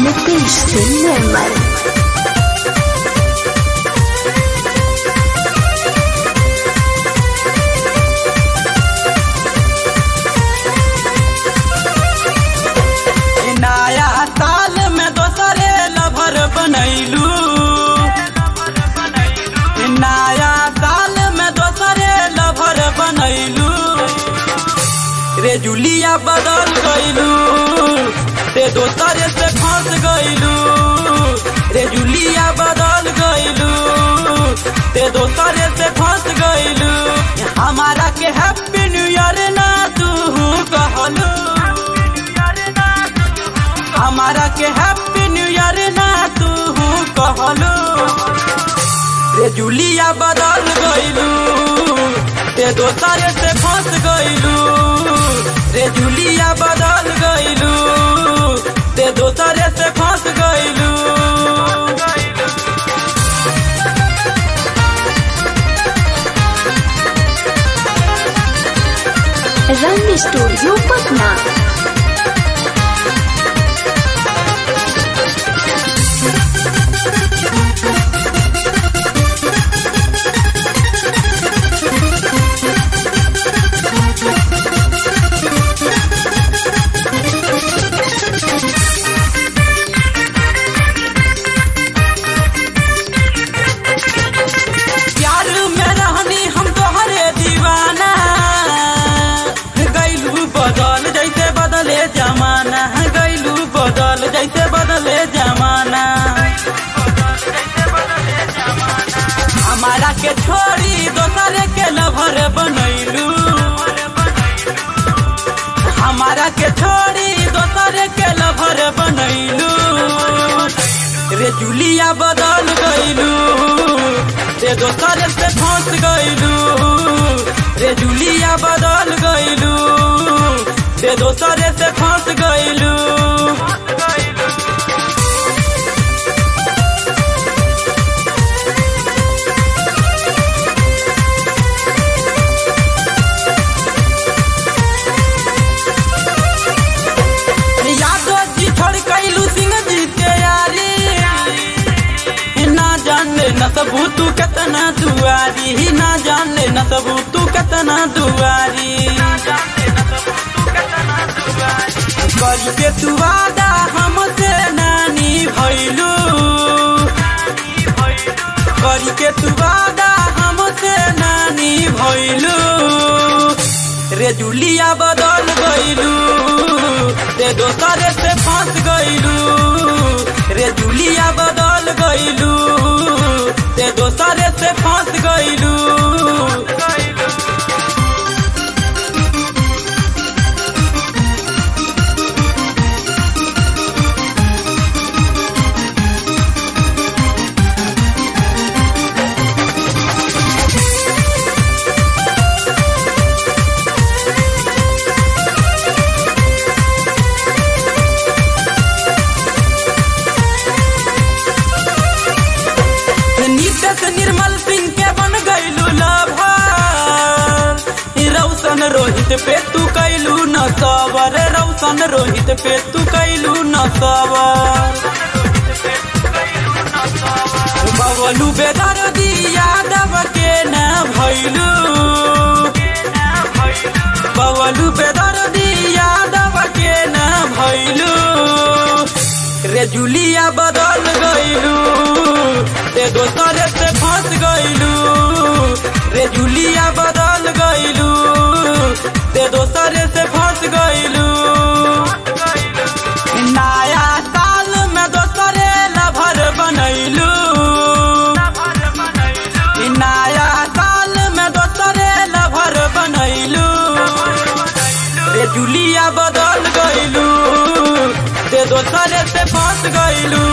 नितेश से निर्मल ई नया साल में दोसरे लभर बनैलू ई नया साल में दोसरे लभर बनैलू रे जुलिया बदल गईलू ते दोसरे से फंस गईलू रे जुलिया बदल गईलू ते दोसरे से फंस गईलू हमारा के हैप्पी न्यू ईयर ना तू कहलू हमारा के हैप्पी न्यू ईयर ना तू कहलू रे जुलिया बदल गईलू ते दोसर से फंस गईलू रे जुलिया बदल गईलू ते दोसर से फंस गईलू रंग स्टूडियो पटना प्यार में रहनी हम तोहरे दीवाना गैलू बदल जैसे बदले जमाना गैलू बदल जैसे बदले जमाना हमारा के छोड़ी दोसरे के लभर बनैलू हमारा के छोड़ी दोसरे के लभर बनैलू रे जुलिया बदल गईलू रे दोसर से फंस गईलू रे जुलिया बदल गईलू रे दोसर से फंस गईलू यादव जी छोड़ कैलू सिंह जी के यारी ना जाने न सबू तू कितना दुआरी ना जाने न सबू तू कितना दुआरी करी के तू वादा हमसे नानी भैलू करी के तू वादा हमसे नानी भैलू रे जुलिया बदल गईलू रे दोसर से फंस गईलू रे जुलिया बदल गईलू रे दोसर से फंस गईलू नीतीश निर्मल सिंह के बन गईलू लभर रौशन रोहित पे तू कैलू न सवर रौशन रोहित पे तू कैलू न सवर बबलू बेदर दी यादव के न भैलू बबलू बेदर दी यादव के न भैलू रे जुलिया बदल गईलू रे दोसर से फंस गईलू रे जुलिया बदल गईलू रे दोसर से फंस गईलू नया साल में दोसरे लभर बनैलू नया साल में दोसरे लभर बनैलू रे जुलिया बदल गईलू ते दोसरे से फंस गईलू